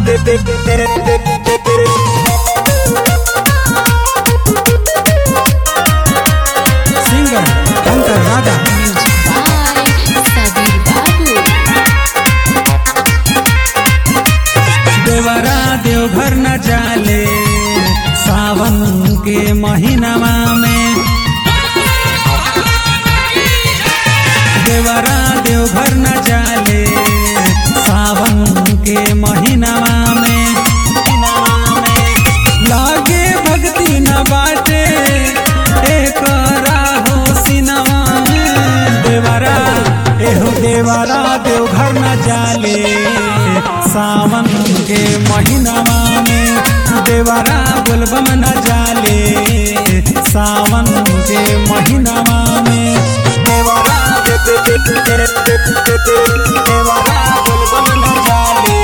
Singer Shankar Raja Music by Sabir Babu. देवरा देवघर न जाले सावन के महीनावा में देवरा देवघर न जाले सावन के महीनावा में लागे भक्ति न बाटे एकरा हो सिनवा में देवरा एहो देवरा देवघर न जाले सावन के महीनावा में देवरा बोलबम न जाले सावन के महीनावा में देवरा देवरा बोलबम न जाले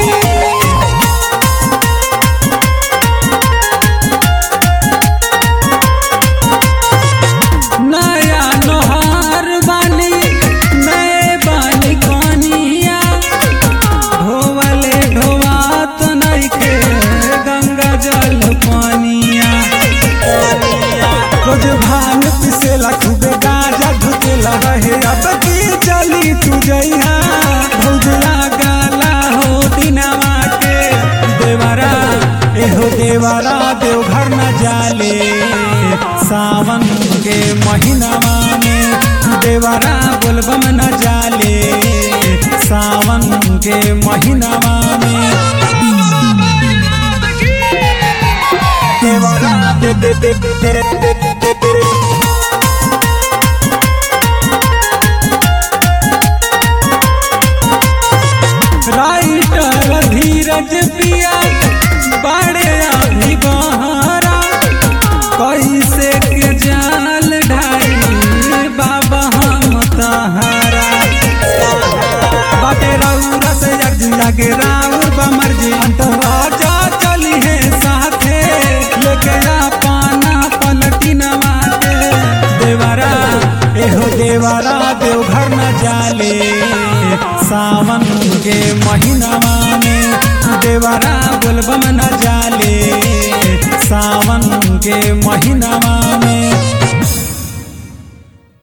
नया नोहार बानी नए बानी कनिया ढोवले ढोवात नइखे गंगा जल पानिया रोज भांग पिसेला खूबे गाजा धुतेला रहे अब की चली तू जइहा भौजला गाला हो दिनवा के देवरा एहो देवरा देवघर न जाले सावन के महीनावा में देवरा बोलबम न जाले सावन के महीनावा में देवरा दे दे दे दे दे दे दे राइटर धीरज पिया बड़े अभी बहरा कैसे के जाल ढाई बाबा हम तहारा बाटे रौरा से अर्जुन के राउर बमर जी अंतराजा चली है साथे लेके पाना पलटी नवाते देवरा एहो देवरा देवघर न जाले सावन के महीनावा में देवरा बोलबम न जाले सावन के महीनावा में